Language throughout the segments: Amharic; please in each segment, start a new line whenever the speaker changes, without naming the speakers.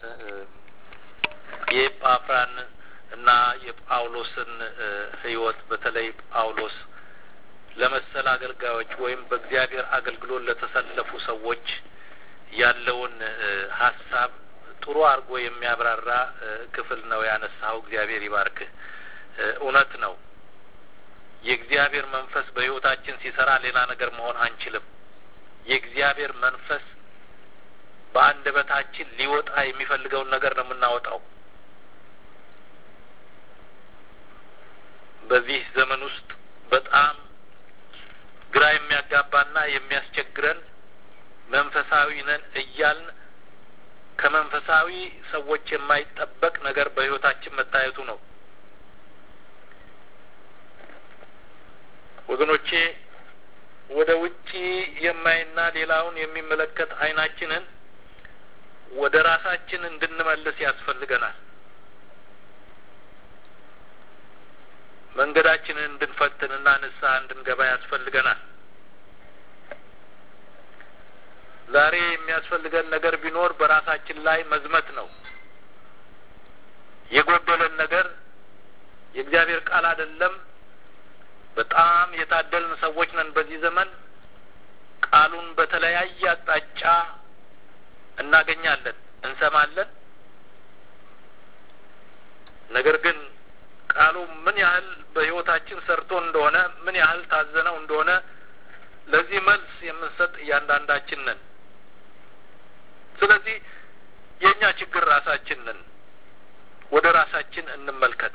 የኤጳፍራን እና የጳውሎስን ሕይወት በተለይ ጳውሎስ ለመሰል አገልጋዮች ወይም በእግዚአብሔር አገልግሎት ለተሰለፉ ሰዎች ያለውን ሀሳብ ጥሩ አድርጎ የሚያብራራ ክፍል ነው ያነሳው። እግዚአብሔር ይባርክህ። እውነት ነው። የእግዚአብሔር መንፈስ በሕይወታችን ሲሰራ ሌላ ነገር መሆን አንችልም። የእግዚአብሔር መንፈስ በአንደበታችን ሊወጣ የሚፈልገውን ነገር ነው የምናወጣው። በዚህ ዘመን ውስጥ በጣም ግራ የሚያጋባና የሚያስቸግረን መንፈሳዊ ነን እያልን ከመንፈሳዊ ሰዎች የማይጠበቅ ነገር በሕይወታችን መታየቱ ነው። ወገኖቼ ወደ ውጪ የማይና ሌላውን የሚመለከት ዓይናችንን ወደ ራሳችን እንድንመልስ ያስፈልገናል። መንገዳችንን እንድንፈትንና ንስሐ እንድንገባ ያስፈልገናል። ዛሬ የሚያስፈልገን ነገር ቢኖር በራሳችን ላይ መዝመት ነው። የጎደለን ነገር የእግዚአብሔር ቃል አይደለም። በጣም የታደልን ሰዎች ነን። በዚህ ዘመን ቃሉን በተለያየ አቅጣጫ እናገኛለን፣ እንሰማለን። ነገር ግን ቃሉ ምን ያህል በሕይወታችን ሰርቶ እንደሆነ ምን ያህል ታዘነው እንደሆነ ለዚህ መልስ የምንሰጥ እያንዳንዳችን ነን። ስለዚህ የእኛ ችግር ራሳችን ነን። ወደ ራሳችን እንመልከት።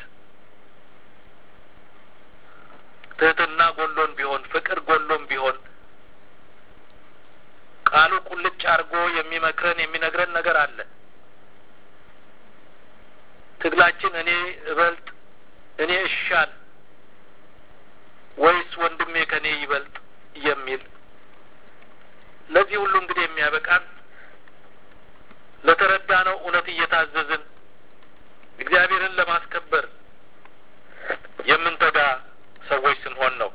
ትህትና ጎሎን ቢሆን ፍቅር ጎሎን ቢሆን ቃሉ ቁልጭ አድርጎ የሚመክረን የሚነግረን ነገር አለ። ትግላችን እኔ እበልጥ እኔ እሻል ወይስ ወንድሜ ከኔ ይበልጥ የሚል ለዚህ ሁሉ እንግዲህ የሚያበቃን ለተረዳነው እውነት እየታዘዝን እግዚአብሔርን ለማስከበር የምንተጋ ሰዎች ስንሆን ነው።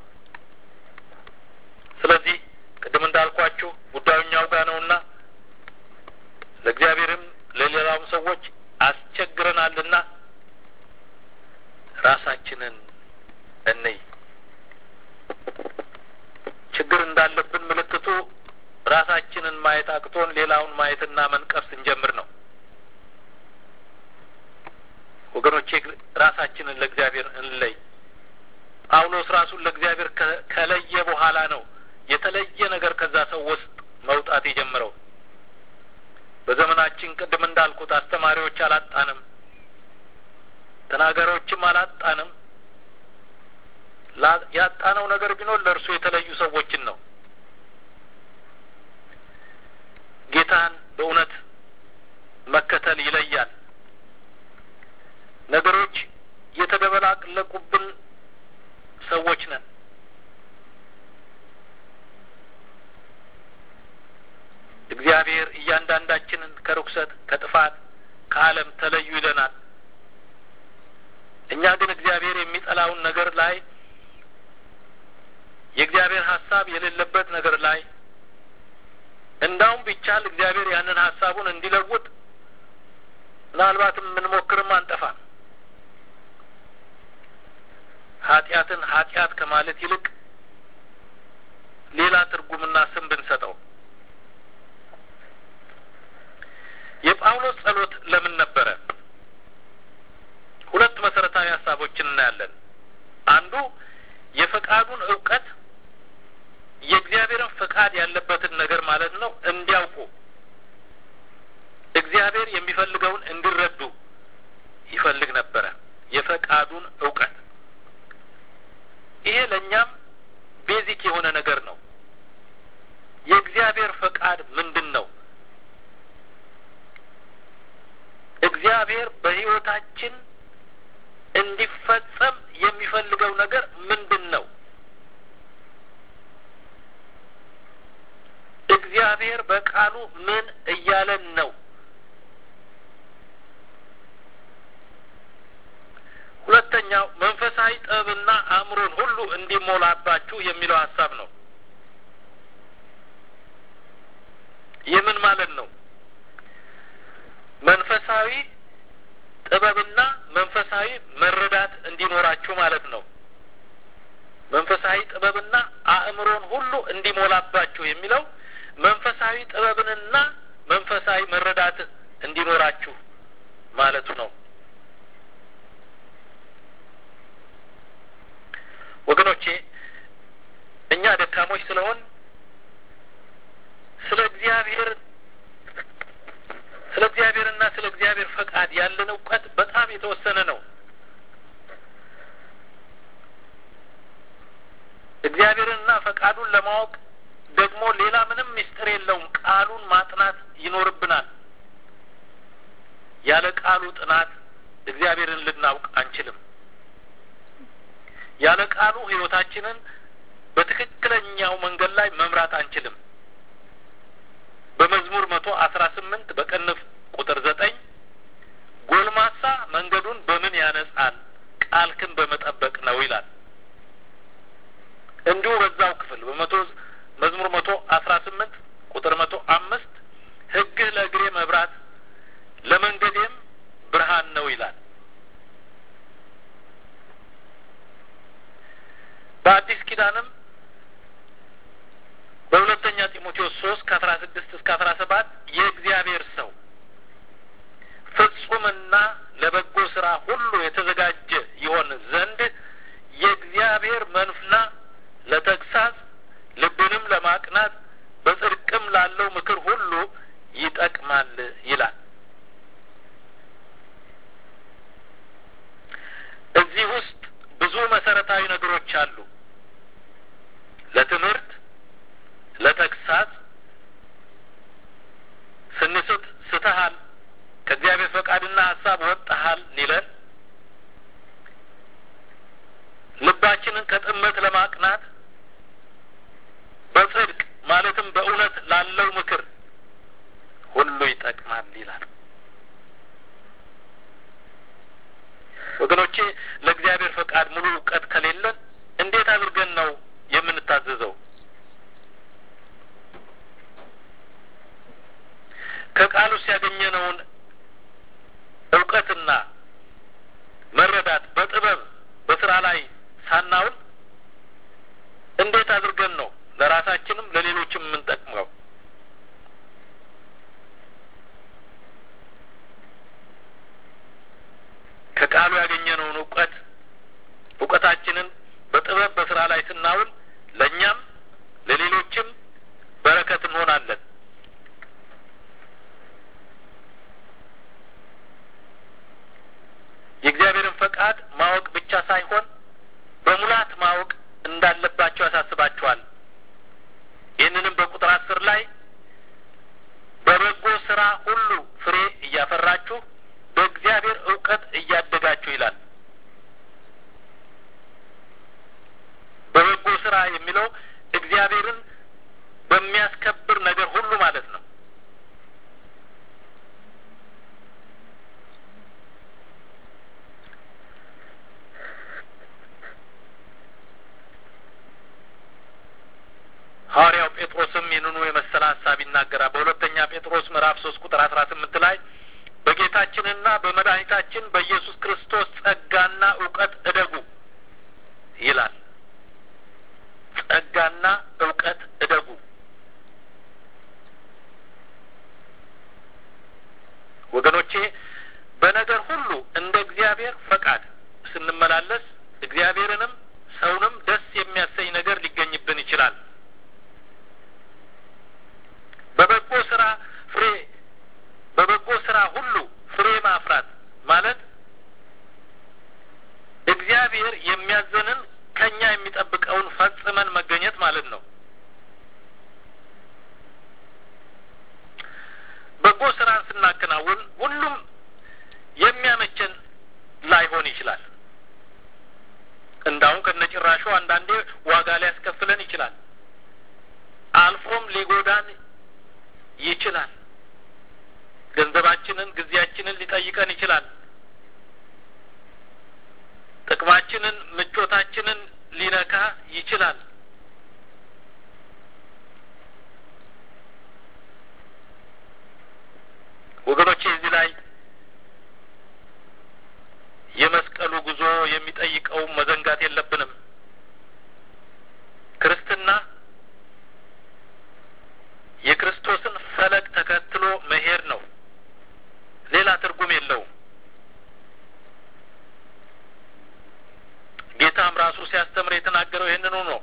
ስለዚህ ቅድም እንዳልኳችሁ ጉዳዩ እኛው ጋር ነውና ለእግዚአብሔርም ለሌላውም ሰዎች አስቸግረናልና ራሳችንን እንይ። ችግር እንዳለብን ምልክቱ ራሳችንን ማየት አቅቶን ሌላውን ማየትና መንቀፍ ስንጀምር ነው። ወገኖቼ ራሳችንን ለእግዚአብሔር እንለይ። ጳውሎስ ራሱን ለእግዚአብሔር ከለየ በኋላ ነው የተለየ ነገር ከዛ ሰው ውስጥ መውጣት የጀመረው። በዘመናችን ቅድም እንዳልኩት አስተማሪዎች አላጣንም፣ ተናጋሪዎችም አላጣንም። ያጣነው ነገር ቢኖር ለእርሱ የተለዩ ሰዎችን ነው። ጌታን በእውነት መከተል ይለያል። ነገሮች የተደበላለቁብን ሰዎች ነን። እግዚአብሔር እያንዳንዳችንን ከርኩሰት፣ ከጥፋት፣ ከዓለም ተለዩ ይለናል። እኛ ግን እግዚአብሔር የሚጠላውን ነገር ላይ የእግዚአብሔር ሀሳብ የሌለበት ነገር ላይ እንዳውም ቢቻል እግዚአብሔር ያንን ሀሳቡን እንዲለውጥ ምናልባትም የምንሞክርም አንጠፋም። ኃጢአትን ኃጢአት ከማለት ይልቅ ሌላ ትርጉምና ስም ብንሰጠው። የጳውሎስ ጸሎት ለምን ነበረ? ሁለት መሰረታዊ ሀሳቦችን እናያለን። አንዱ የፈቃዱን እውቀት የእግዚአብሔርን ፈቃድ ያለበትን ነገር ማለት ነው እንዲያውቁ እግዚአብሔር የሚፈልገውን እንዲረዱ ይፈልግ ነበረ። የፈቃዱን እውቀት ይሄ ለእኛም ቤዚክ የሆነ ነገር ነው። የእግዚአብሔር ፈቃድ ምንድን ነው? እግዚአብሔር በሕይወታችን እንዲፈጸም የሚፈልገው ነገር ምንድን ነው? እግዚአብሔር በቃሉ ምን እያለን ነው? ሁለተኛው መንፈሳዊ ጥበብና አእምሮን ሁሉ እንዲሞላባችሁ የሚለው ሀሳብ ነው። ይህ ምን ማለት ነው? መንፈሳዊ ጥበብና መንፈሳዊ መረዳት እንዲኖራችሁ ማለት ነው። መንፈሳዊ ጥበብና አእምሮን ሁሉ እንዲሞላባችሁ የሚለው መንፈሳዊ ጥበብንና መንፈሳዊ መረዳት እንዲኖራችሁ ማለቱ ነው። ወገኖቼ እኛ ደካሞች ስለሆን ስለ እግዚአብሔር ስለ እግዚአብሔርና ስለ እግዚአብሔር ፈቃድ ያለን እውቀት በጣም የተወሰነ ነው። እግዚአብሔርንና ፈቃዱን ለማወቅ ደግሞ ሌላ ምንም ምስጢር የለውም። ቃሉን ማጥናት ይኖርብናል። ያለ ቃሉ ጥናት እግዚአብሔርን ልናውቅ አንችልም። ያለ ቃሉ ሕይወታችንን በትክክለኛው መንገድ ላይ መምራት አንችልም። በመዝሙር መቶ አስራ ስምንት በቅንፍ ቁጥር ዘጠኝ ጎልማሳ መንገዱን በምን ያነጻል? ቃልክን በመጠበቅ ነው ይላል። እንዲሁ በዛው ክፍል በመቶ መዝሙር መቶ አስራ ስምንት ቁጥር መቶ አምስት ሕግህ ለእግሬ መብራት ለመንገዴም ብርሃን ነው ይላል። በአዲስ ኪዳንም በሁለተኛ ጢሞቴዎስ ሶስት ከአስራ ስድስት እስከ አስራ ሰባት የእግዚአብሔር ሰው ፍጹምና ለበጎ ስራ ሁሉ የተዘጋጀ ይሆን ዘንድ የእግዚአብሔር መንፍና ለተግሳጽ ልብንም ለማቅናት በጽድቅም ላለው ምክር ሁሉ ይጠቅማል ይላል። እዚህ ውስጥ ብዙ መሰረታዊ ነገሮች አሉ። ለትምህርት፣ ለተግሳጽ ስንስት ስተሃል፣ ከእግዚአብሔር ፈቃድና ሀሳብ ወጥተሃል ሊለን ልባችንን ከጥመት ለማቅናት በጽድቅ ማለትም በእውነት ላለው ምክር ሁሉ ይጠቅማል ይላል። ወገኖቼ ለእግዚአብሔር ፈቃድ ሙሉ እውቀት ከሌለን እንዴት አድርገን ነው የምንታዘዘው? ከቃሉስ ያገኘነውን እውቀትና መረዳት በጥበብ በስራ ላይ ሳናውል እንዴት አድርገን ነው ለራሳችንም ለሌሎችም የምንጠቅመው? ከቃሉ ያገኘነውን እውቀት እውቀታችንን በጥበብ በስራ ላይ ስናውል ለእኛም ለሌሎችም በረከት እንሆናለን። የእግዚአብሔርን ፈቃድ ማወቅ ብቻ ሳይሆን በሙላት ማወቅ እንዳለባቸው ያሳስባቸዋል። ይህንንም በቁጥር አስር ላይ በበጎ ስራ ሁሉ ፍሬ እያፈራችሁ በእግዚአብሔር እውቀት እያደጋችሁ ይላል። በበጎ ስራ የሚለው እግዚአብሔርን በሚያስከብር ነገር ሁሉ ማለት ነው። ሐዋርያው ጴጥሮስም ይህንኑ የመሰለ ሀሳብ ይናገራል። በሁለተኛ ጴጥሮስ ምዕራፍ ሶስት ቁጥር አስራ ስምንት ላይ በጌታችንና በመድኃኒታችን በኢየሱስ ክርስቶስ ጸጋና እውቀት እደጉ ይላል። ጸጋና እውቀት እደጉ። ወገኖቼ በነገር ሁሉ እንደ እግዚአብሔር ፈቃድ ስንመላለስ እግዚአብሔርንም ሰውንም ደስ የሚያሰኝ ነገር ሊገኝብን ይችላል። በበጎ ስራ ፍሬ በበጎ ስራ ሁሉ ፍሬ ማፍራት ማለት እግዚአብሔር የሚያዘንን ከኛ የሚጠብቀውን ፈጽመን መገኘት ማለት ነው። በጎ ስራን ስናከናውን ሁሉም የሚያመቸን ላይሆን ይችላል። እንዳውም ከነጭራሹ አንዳንዴ ዋጋ ሊያስከፍለን ይችላል። አልፎም ሊጎዳን ይችላል። ገንዘባችንን፣ ጊዜያችንን ሊጠይቀን ይችላል። ጥቅማችንን፣ ምቾታችንን ሊነካ ይችላል። ወገኖቼ እዚህ ላይ የመስቀሉ ጉዞ የሚጠይቀው መዘንጋት የለብንም። ክርስትና የክርስቶስን ፈለግ ተከትሎ መሄድ ነው። ሌላ ትርጉም የለውም። ጌታም ራሱ ሲያስተምር የተናገረው ይህንኑ ነው።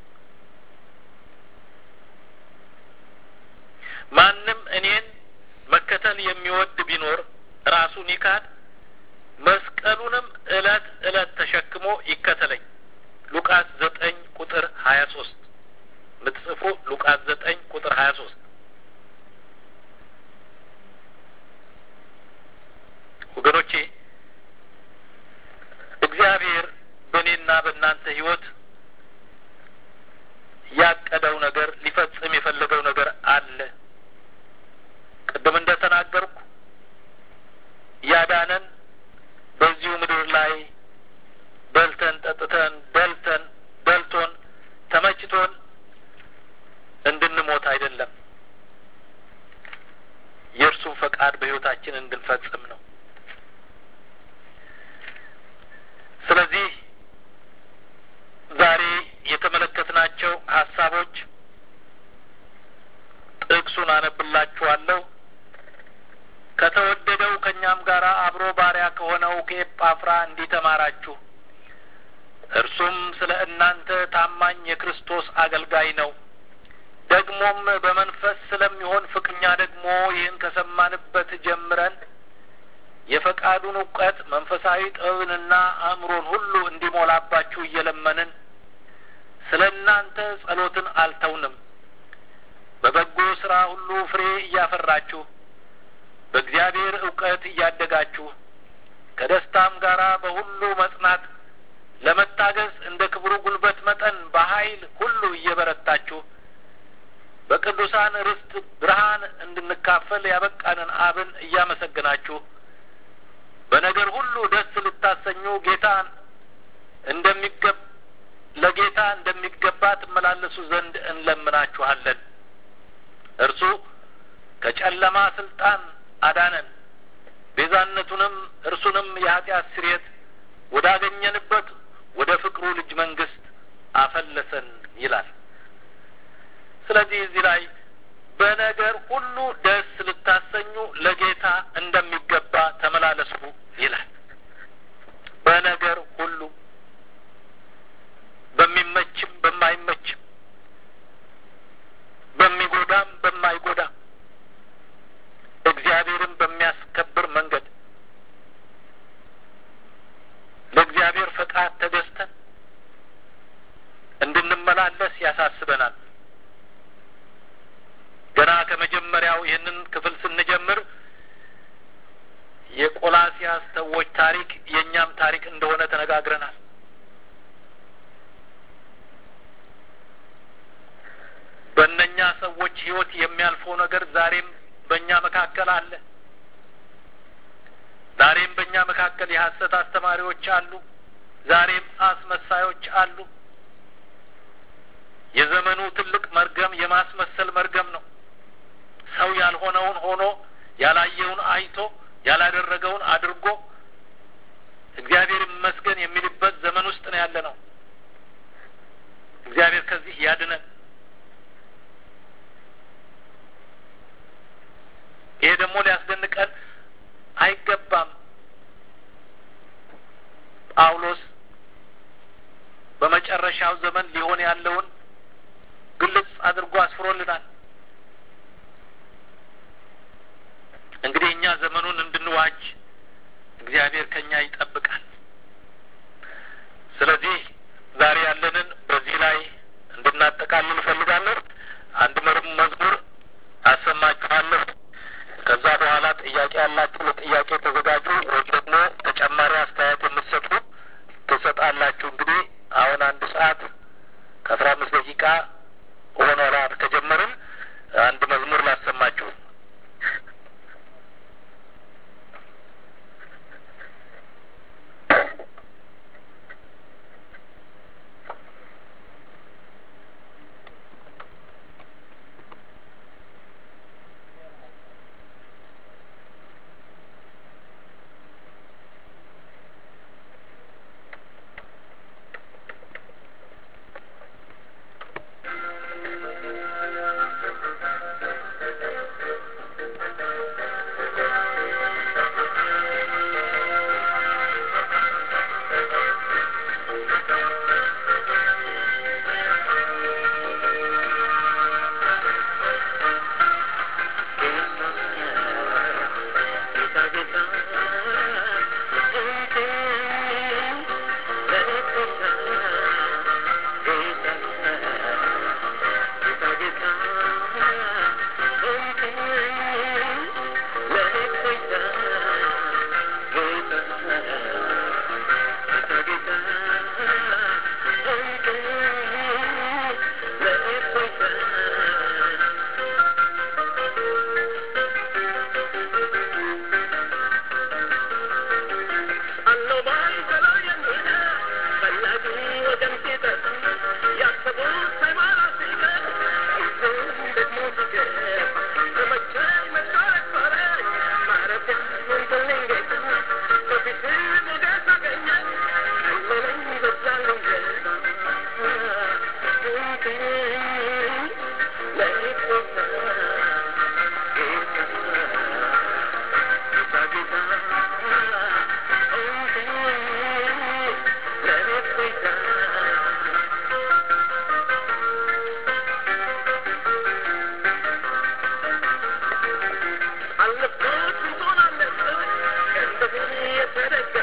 ማንም እኔን መከተል የሚወድ ቢኖር ራሱን ይካድ፣ መስቀሉንም እለት እለት ተሸክሞ ይከተለኝ። ሉቃስ ዘጠኝ ቁጥር ሀያ ሶስት ምትጽፉ ሉቃስ ዘጠኝ ቁጥር ሀያ ሶስት ወገኖቼ እግዚአብሔር በእኔና በእናንተ ሕይወት ያቀደው ነገር ሊፈጽም የፈለገው ነገር አለ። ቅድም እንደ ተናገርኩ ያዳነን በዚሁ ምድር ላይ በልተን ጠጥተን ደልተን ደልቶን ተመችቶን እንድንሞት አይደለም። የእርሱን ፈቃድ በሕይወታችን እንድንፈጽም ነው። ስለዚህ ዛሬ የተመለከትናቸው ሀሳቦች ጥቅሱን አነብላችኋለሁ። ከተወደደው ከእኛም ጋር አብሮ ባሪያ ከሆነው ከኤጳፍራ እንዲህ ተማራችሁ። እርሱም ስለ እናንተ ታማኝ የክርስቶስ አገልጋይ ነው። ደግሞም በመንፈስ ስለሚሆን ፍቅኛ ደግሞ ይህን ከሰማንበት ጀምረን የፈቃዱን እውቀት መንፈሳዊ ጥበብንና አእምሮን ሁሉ እንዲሞላባችሁ እየለመንን ስለ እናንተ ጸሎትን አልተውንም። በበጎ ስራ ሁሉ ፍሬ እያፈራችሁ በእግዚአብሔር እውቀት እያደጋችሁ ከደስታም ጋር በሁሉ መጽናት ለመታገዝ እንደ ክብሩ ጉልበት መጠን በኃይል ሁሉ እየበረታችሁ በቅዱሳን ርስት ብርሃን እንድንካፈል ያበቃንን አብን እያመሰግናችሁ በነገር ሁሉ ደስ ልታሰኙ ጌታን እንደሚገብ ለጌታ እንደሚገባ ትመላለሱ ዘንድ እንለምናችኋለን። እርሱ ከጨለማ ስልጣን አዳነን፣ ቤዛነቱንም እርሱንም የኃጢአት ስርየት ወዳገኘንበት ወደ ፍቅሩ ልጅ መንግስት አፈለሰን ይላል። ስለዚህ እዚህ ላይ በነገር ሁሉ ደስ ልታሰኙ ለጌታ እንደሚገባ ተመላለሱ ይላል። በነገር ሁሉ በሚመችም በማይመችም በሚጎዳም በማይጎዳም እግዚአብሔርን በሚያስከብር መንገድ ለእግዚአብሔር ፈቃድ ተገዝተን እንድንመላለስ ያሳስበናል። ገና ከመጀመሪያው ይህንን ክፍል ስንጀምር የቆላሲያስ ሰዎች ታሪክ የእኛም ታሪክ እንደሆነ ተነጋግረናል። በእነኛ ሰዎች ሕይወት የሚያልፈው ነገር ዛሬም በእኛ መካከል አለ። ዛሬም በእኛ መካከል የሐሰት አስተማሪዎች አሉ። ዛሬም አስመሳዮች አሉ። የዘመኑ ትልቅ መርገም የማስመሰል መርገም ነው። ሰው ያልሆነውን ሆኖ ያላየውን አይቶ ያላደረገውን አድርጎ እግዚአብሔር ይመስገን የሚልበት ዘመን ውስጥ ነው ያለ ነው። እግዚአብሔር ከዚህ ያድነን። ይሄ ደግሞ ሊያስደንቀን አይገባም። ጳውሎስ በመጨረሻው ዘመን ሊሆን ያለውን ግልጽ አድርጎ አስፍሮልናል። እንግዲህ እኛ ዘመኑን እንድንዋጅ እግዚአብሔር ከኛ ይጠብቃል። ስለዚህ ዛሬ ያለንን በዚህ ላይ እንድናጠቃልል እፈልጋለሁ። አንድ መዝሙር አሰማችኋለሁ። ከዛ በኋላ ጥያቄ ያላችሁ ለጥያቄ ተዘጋጁ፣ ወይም ደግሞ ተጨማሪ አስተያየት የምትሰጡ ትሰጣላችሁ። እንግዲህ አሁን አንድ ሰዓት ከአስራ አምስት ደቂቃ ሆኖናል ከጀመርን። አንድ መዝሙር ላሰማችሁ።
አለበት ስንቱን አለበት ከእንደዚህ የተረገ